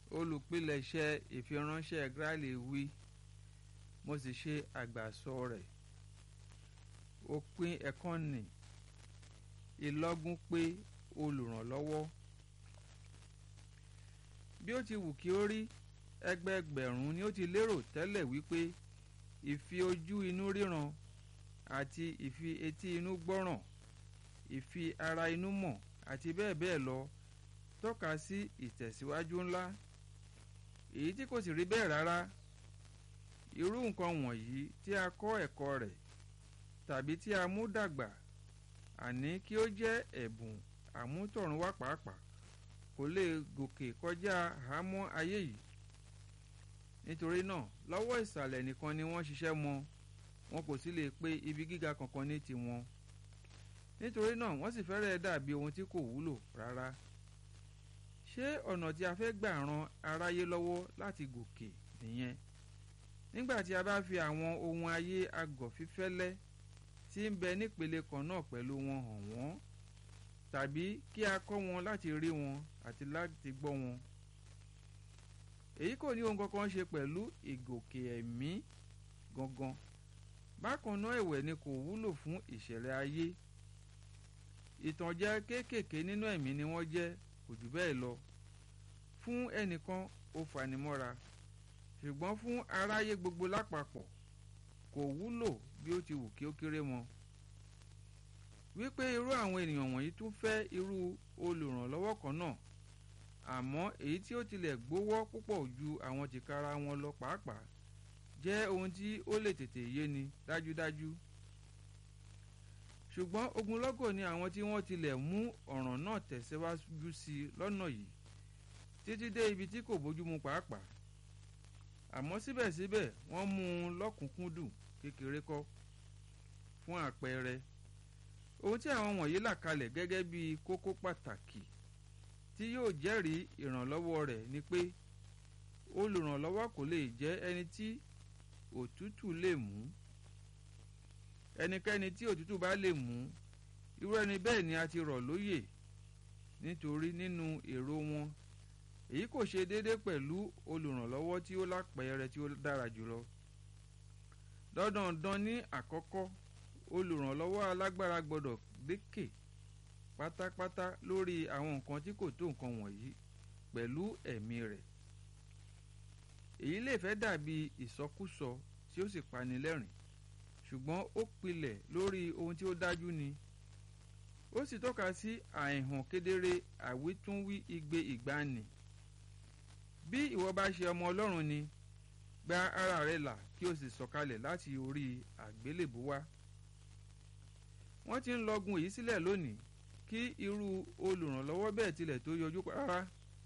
olùpilẹ̀ṣẹ̀ ìfiránṣẹ́ Gráìlì wí mo sì ṣe àgbàsọ rẹ̀ òpin ẹ̀kọ́ nì ìlọ́gún pé olùrànlọ́wọ́ bí ó ti wù kí ó rí ẹgbẹẹgbẹ̀rún ni ó ti lérò tẹ́lẹ̀ wípé ìfi ojú inú ríran àti ìfi etí inú gbọ́ràn ìfi ara inú mọ̀ àti bẹ́ẹ̀ bẹ́ẹ̀ lọ tọ́ka sí ìtẹ̀síwájú ńlá èyí tí kò sì rí bẹ́ẹ̀ rárá irú nǹkan wọ̀nyí tí a kọ́ ẹ̀kọ́ rẹ̀ tàbí tí a mú dàgbà àní kí ó jẹ́ ẹ̀bùn àmútọ̀runwá pàápàá kò lè gòkè kọjá àhámọ́ ayé yìí nítorí náà lọ́wọ́ ìsàlẹ̀ nìkan ni wọ́n ṣiṣẹ́ mọ́ wọn kò sì lè pe ibi gíga kankan ní tiwọn nítorí náà wọ́n sì fẹ́rẹ̀ dàbí ohun tí kò wúlò rárá ṣé ọ̀nà tí a fẹ́ gbà ran aráyé lọ́wọ́ láti gòkè nìyẹn nígbà tí a bá fi àwọn ohun ayé agọ̀fífẹ́lẹ́ tí ń bẹ nípele kan náà pẹ̀lú wọn hàn wọ́n tàbí kí a kọ́ wọn láti rí wọn àti láti gbọ́ wọn èyí kò ní ohun kankan ṣe pẹ̀lú ìgòkè ẹ̀mí gangan bákan náà ẹ̀wẹ̀ ni kò wúlò fún ìṣẹ̀lẹ̀ ayé ìtànjẹ kéékèèké nínú ẹ̀mí ni wọ́n jẹ́ kò jù bẹ́ẹ̀ lọ fún ẹnìkan ó fanimọ́ra ṣùgbọ́n fún aráyé gbogbo lápapọ̀ kò wúlò bí ó ti wù kí ó kéré mọ́ wípé irú àwọn ènìyàn wọ̀nyí tún fẹ́ irú olùrànlọ́wọ́ kan náà àmọ́ èyí tí ó tilẹ̀ gbówọ́ púpọ̀ ju àwọn tìkára wọn lọ pàápàá jẹ́ ohun tí ó lè tètè yéni dájúdájú ṣùgbọ́n ogunlọ́gọ̀ ni àwọn tí wọ́n tilẹ̀ mú ọ̀ràn náà tẹ̀síwájú sí i lọ́nà yìí títí dé ibi tí kò bójúmu pàápàá àmọ́ síbẹ̀síbẹ̀ wọ́n mú un lọ́kùnkúndùn kékeré kọ́ fún àpẹẹrẹ ohun tí àwọn wọ̀nyí là kalẹ̀ gẹ́gẹ́ bí kókó pàtàkì tí yóò jẹ́rìí ìrànlọ́wọ́ rẹ̀ ni pé olùrànlọ́wọ́ kò lè jẹ́ ẹni tí òtútù lè mú ẹnikẹ́ni tí òtútù bá lè mú irú ẹni bẹ́ẹ̀ ni a ti rọ̀ lóyè nítorí nínú èrò wọn èyí kò ṣe déédé pẹ̀lú olùrànlọ́wọ́ tí ó lápẹẹrẹ tí ó dára jùlọ dandandan ní àkọ́kọ́ olùrànlọ́wọ́ alágbára gbọ́dọ̀ lékè pátápátá lórí àwọn nǹkan tí kò tó nǹkan wọ̀nyí pẹ̀lú ẹ̀mí rẹ̀ èyí lè fẹ́ dàbí ìsọkúsọ tí ó sì pani lẹ́rìn ṣùgbọ́n ó pilẹ̀ lórí ohun tí ó dájú ni ó sì tọ́ka sí àìhàn kedere àwítúnwí igbe ìgbani bí ìwọ bá ṣe ọmọ ọlọ́run ni gba ara rẹ là kí o sì sọ̀kalẹ̀ láti orí àgbélébú wá wọ́n ti ń lọ́gun èyí sílẹ̀ lónìí kí irú olùrànlọ́wọ́ bẹ́ẹ̀ tilẹ̀ tó yọjú rárá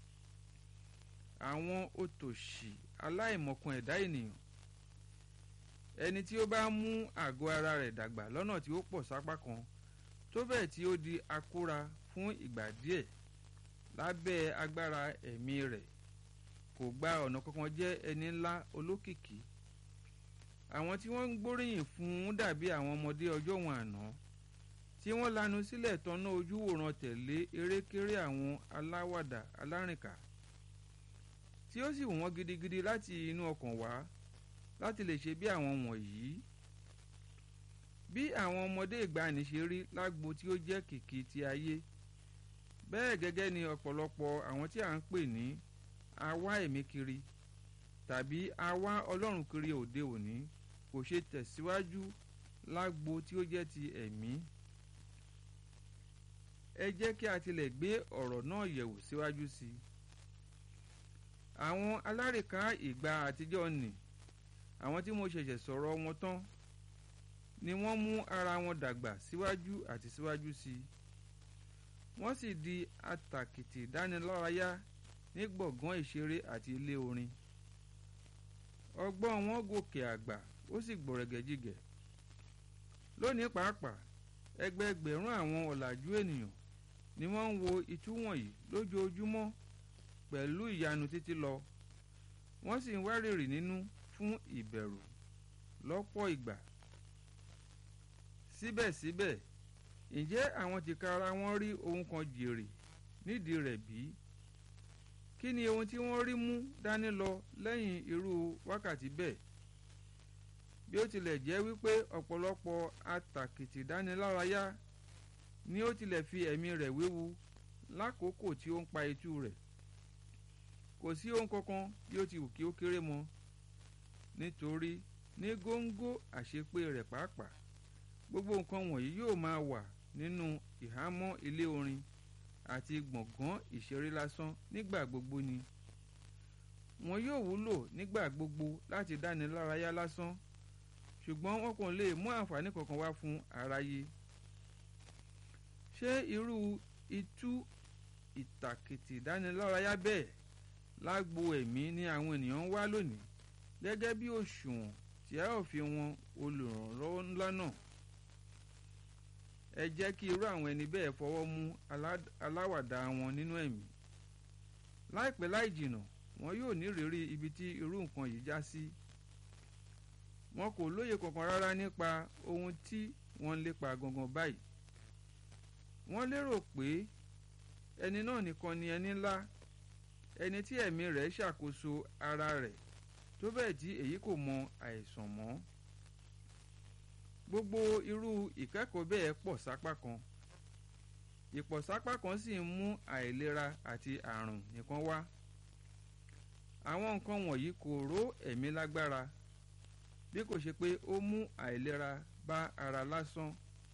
àwọn òtòṣì aláìmọ̀kan ẹ̀dá ènìyàn ẹni tí ó bá mú àgọ́ ara rẹ̀ dàgbà lọ́nà tí ó pọ̀ sápá kan tó bẹ́ẹ̀ tí ó di akóra fún ìgbà díẹ̀ lábẹ́ agbára ẹ̀mí rẹ̀ kò gba ọ̀nà kankan jẹ́ ẹni ńlá olókìkí àwọn tí wọ́n ń gbóríyìn fún un dàbí àwọn ọmọdé ọjọ́ wọn àná tí wọ́n lanu sílẹ̀ tọ́nà ojú wòran tẹ̀lé erékeré àwọn aláwàdà alárìnká tí ó sì wù wọ́n gidigidi láti inú ọkàn wá láti lè ṣe bí àwọn wọ̀nyí bí àwọn ọmọdé ìgbàanì ṣe rí lágbo tí ó jẹ́ kìkì ti ayé bẹ́ẹ̀ gẹ́gẹ́ ni ọ̀pọ̀lọpọ̀ àwọn tí à ń pè ní awá ẹ̀mí kiri tàbí awá ọlọ́run kiri òde òní kò ṣe tẹ̀síwájú lágbo tí ó jẹ́ ti ẹ̀mí ẹ jẹ́ kí a tilẹ̀ gbé ọ̀rọ̀ náà yẹ̀wò síwájú sí i àwọn alárìíká ìgbà àtijọ́ nì àwọn tí mo ṣẹ̀ṣẹ̀ sọ̀rọ̀ wọn tán ni wọ́n mú ara wọn dàgbà síwájú àti síwájú sí i wọ́n sì di àtàkìtì dánilárayá ní gbọ̀ngàn ìṣeré àti ilé orin ọgbọ́n wọn gòkè àgbà ó sì gbọ̀rẹ̀gẹ̀jigẹ̀ lónìí pàápàá ẹgbẹẹgbẹ̀rún àwọn ọ̀làjú ènìyàn ni wọ́n ń wo itú wọ̀nyí lójoojúmọ́ pẹ̀lú ìyanu títí lọ wọ́n sì ń wárìrì nínú fún ìbẹ̀rù lọ́pọ̀ ìgbà síbẹ̀síbẹ̀ ǹjẹ́ àwọn tìkára wọn rí ohun kan jèrè nídìí rẹ̀ bí? kí kí ni ohun tí wọ́n rí mú dání lọ lẹ́yìn irú wákàtí bẹ́ẹ̀ bí ó tilẹ̀ jẹ́ wípé ọ̀pọ̀lọpọ̀ atàkìtì dánilárayá ni ó tilẹ̀ fi ẹ̀mí rẹ̀ wéwu lákòókò tí ó ń pa etú rẹ̀ kò sí ohun kankan bí ó ti wù kí ó kéré mọ́ nítorí ní góńgó àṣepé rẹ̀ pàápàá gbogbo nǹkan wọ̀nyí yóò máa wà nínú ìhámọ́ ilé orin àti gbọ̀ngàn ìṣeré lásán nígbà gbogbo ni wọn yóò wúlò nígbà gbogbo láti dáni lárayá lásán ṣùgbọ́n wọn kò lè mú àǹfààní kankan wá fún aráyé ṣé irú itú ìtàkìtì dánilárayá bẹ́ẹ̀ lágbo ẹ̀mí ni àwọn ènìyàn ń wá lónìí gẹ́gẹ́ bí òṣùwọ̀n tí a ó fi wọn olùrànlọ́wọ́ ńlá náà ẹ jẹ́ kí irú àwọn ẹni bẹ́ẹ̀ fọwọ́ mú aláwàdà wọn nínú ẹ̀mí láìpẹ́ láì jìnà wọn yóò nírìírí ibi tí irú nǹkan yìí já sí wọn kò lóye kankan rárá nípa ohun tí wọ́n ń lépa gangan báyìí wọ́n lérò pé ẹni náà nìkan ni ẹni ńlá ẹni tí ẹ̀mí rẹ̀ ṣàkóso ara rẹ̀ tó bẹ́ẹ̀ tí èyí kò mọ àìsàn mọ́ gbogbo irú ìkẹ́kọ̀ọ́ bẹ́ẹ̀ pọ̀ sápá kan ìpọ̀sápá kan sì ń mú àìlera àti àrùn nìkan wá àwọn nǹkan wọ̀nyí kò ró ẹ̀mí lágbára bí kò ṣe pé ó mú àìlera bá ara lásán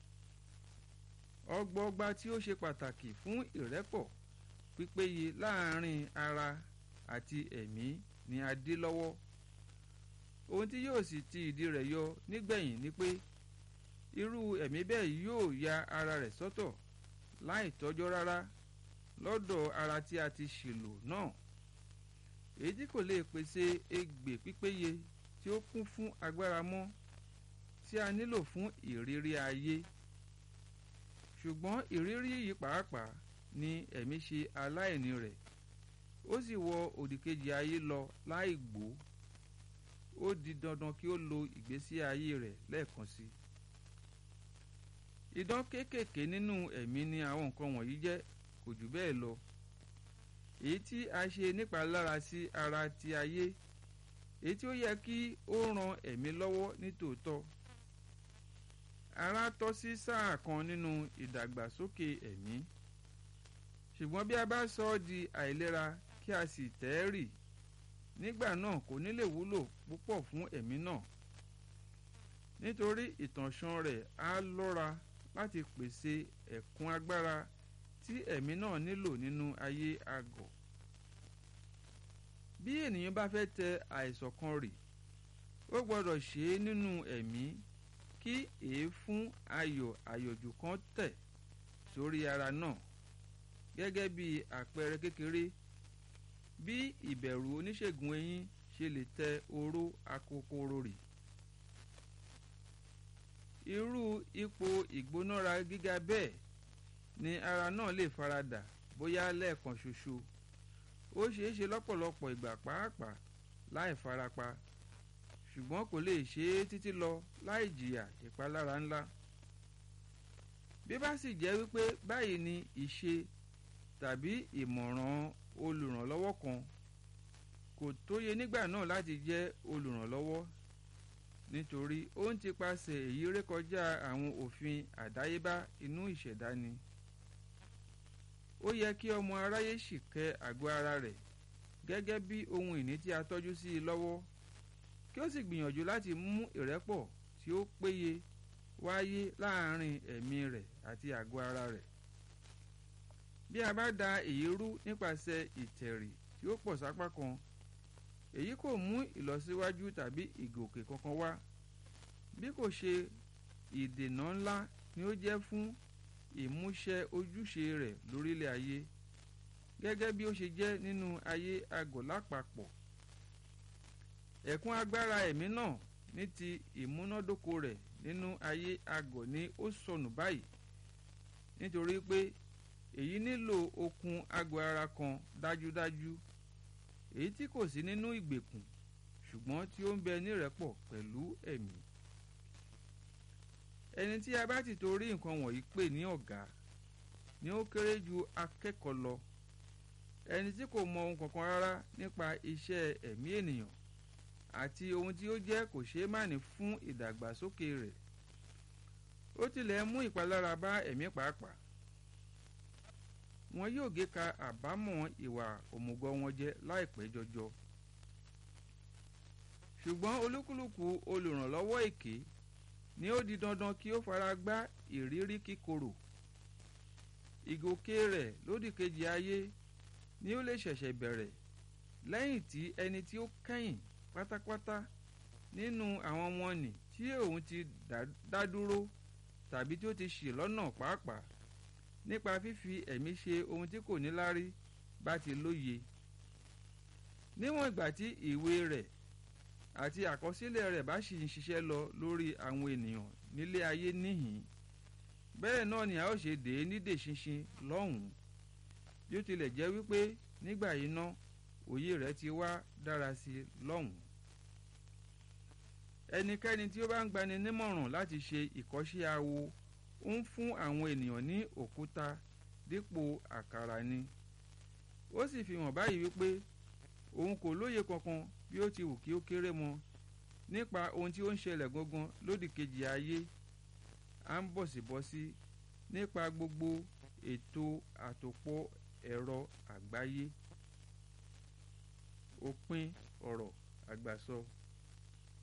ọgbọọgba tí ó ṣe pàtàkì fún ìrẹ́pọ̀ pípéye láàárín ara àti ẹ̀mí ni a dé lọ́wọ́ ohun tí yóò sì ti ìdí rẹ̀ yọ nígbẹ̀yìn ni pé irú ẹ̀mí bẹ́ẹ̀ yóò ya ara rẹ̀ sọ́tọ̀ láì tọ́jọ́ rárá lọ́dọ̀ ara tí a ti ṣèlò náà èyí tí kò lè pèsè egbè pípéye tí ó kún fún agbára mọ́ tí a nílò fún ìrírí ayé ṣùgbọ́n ìrírí yìí pàápàá ni ẹ̀mí ṣe aláìní rẹ̀ ó sì wọ òdìkejì ayé lọ láì gbó ó di dandan kí ó lo ìgbésí ayé rẹ̀ lẹ́ẹ̀kan sí i idán kéékèèké nínú ẹ̀mí ni àwọn nǹkan wọ̀nyí jẹ́ kò jù bẹ́ẹ̀ lọ èyí tí a ṣe nípalára sí ara ti ayé èyí tí ó yẹ kí ó ran ẹ̀mí lọ́wọ́ nítòótọ́ ara tọ́ sí sáà kan nínú ìdàgbàsókè ẹ̀mí ṣùgbọ́n bí a bá sọ ọ́ di àìlera kí a sì tẹ́ ẹ́ rì nígbà náà kò ní lè wúlò púpọ̀ fún ẹ̀mí náà nítorí ìtànṣán rẹ̀ á lọ́ra láti pèsè ẹ̀kún agbára tí ẹ̀mí náà nílò nínú ayé àgọ̀ bí ènìyàn bá fẹ́ tẹ àìsàn kan rì ó gbọ́dọ̀ ṣe é nínú ẹ̀mí kí èéfún ayọ̀ àyọ̀jù kan tẹ̀ sórí ara náà gẹ́gẹ́ bí àpẹẹrẹ kékeré bí ìbẹ̀rù oníṣègùn eyín ṣe lè tẹ oró akokoro rì irú ipò ìgbónára gíga bẹ́ẹ̀ ni ara náà lè faradà bóyá lẹ́ẹ̀kan ṣoṣo ó ṣeé ṣe lọ́pọ̀lọpọ̀ ìgbà pàápàá láì farapa ṣùgbọ́n kò lè ṣe é títí lọ láì jìyà ìpalára ńlá bí bá sì jẹ́ wípé báyìí ni ìṣe tàbí ìmọ̀ràn olùrànlọ́wọ́ kan kò tóye nígbà náà láti jẹ́ olùrànlọ́wọ́ nítorí ó ń tipasẹ̀ èyí rékọjá àwọn òfin àdáyébá inú ìṣẹ̀dá ni ó yẹ kí ọmọ aráyé sì kẹ́ àgọ́ ara rẹ̀ gẹ́gẹ́ bí ohun ìní tí a tọ́jú sí i lọ́wọ́ kí ó sì gbìyànjú láti mú ìrẹ́pọ̀ tí ó péye wáyé láàárín ẹ̀mí rẹ̀ àti àgọ́ ara rẹ̀ bí a bá da èyí rú nípasẹ̀ ìtẹ̀rì tí ó pọ̀ sápá kan èyí kò mú ìlọsíwájú tàbí ìgòkè kankan wá bí kò ṣe ìdènà ńlá ni ó jẹ́ fún ìmúṣẹ ojúṣe rẹ̀ lórílẹ̀ ayé gẹ́gẹ́ bí ó ṣe jẹ́ nínú ayé agọ̀ lápapọ̀ ẹ̀kún agbára ẹ̀mí náà ní ti ìmúnádóko rẹ̀ nínú ayé agọ̀ ni ó sọnù báyìí nítorí pé èyí nílò okun agọ̀ ara kan dájúdájú èyí tí kò sí nínú ìgbèkùn ṣùgbọ́n tí ó ń bẹ nírẹ́pọ̀ pẹ̀lú ẹ̀mí ẹni tí a bá ti torí nǹkan wọ̀nyí pè ní ọ̀gá ni ó kéré ju akẹ́kọ̀ọ́ lọ ẹni tí kò mọ ohun kankan rárá nípa iṣẹ́ ẹ̀mí ènìyàn àti ohun tí ó jẹ́ kò ṣeé mánì fún ìdàgbàsókè rẹ̀ ó tilẹ̀ mú ìpalára bá ẹ̀mí pàápàá wọn yóò gé ka àbámọ̀ ìwà òmùgọ̀ wọn jẹ láìpẹ́ jọjọ ṣùgbọ́n olúkúlùkù olùrànlọ́wọ́ èké ni ó di dandan kí ó fara gbá ìrírí kíkorò ìgòkè rẹ̀ lódìkejì ayé ni ó lè ṣẹ̀ṣẹ̀ bẹ̀rẹ̀ lẹ́yìn tí ẹni tí ó kẹ́yìn pátápátá nínú àwọn wọ̀nnì tí òun ti dá dúró tàbí tí ó ti ṣì lọ́nà pàápàá nípa fífi ẹ̀mí ṣe ohun tí kò níláárí bá ti lóye níwọ̀n ìgbà tí ìwé rẹ̀ àti àkọsílẹ̀ rẹ̀ bá sì ń ṣiṣẹ́ lọ lórí àwọn ènìyàn nílé ayé níhìn bẹ́ẹ̀ náà ni a ó ṣe dè é nídè ṣinṣin lọ́hùn-ún bí ó tilẹ̀ jẹ́ wípé nígbà yìí ná òye rẹ̀ ti wá dára sí i lọ́hùn-ún ẹnikẹ́ni tí ó bá ń gbani nímọ̀ràn láti ṣe ìkọ́ṣẹ́ awo ń fún àwọn ènìyàn ní òkúta dípò àkàrà ni ó sì fi hàn báyìí wípé òun kò lóye kankan bí ó ti wù kí ó kéré mọ nípa ohun tí ó ń ṣẹlẹ̀ gangan lódì kejì ayé à ń bọ̀sibọ́sí nípa gbogbo ètò àtòpọ̀ ẹ̀rọ àgbáyé òpin ọ̀rọ̀ àgbàsọ.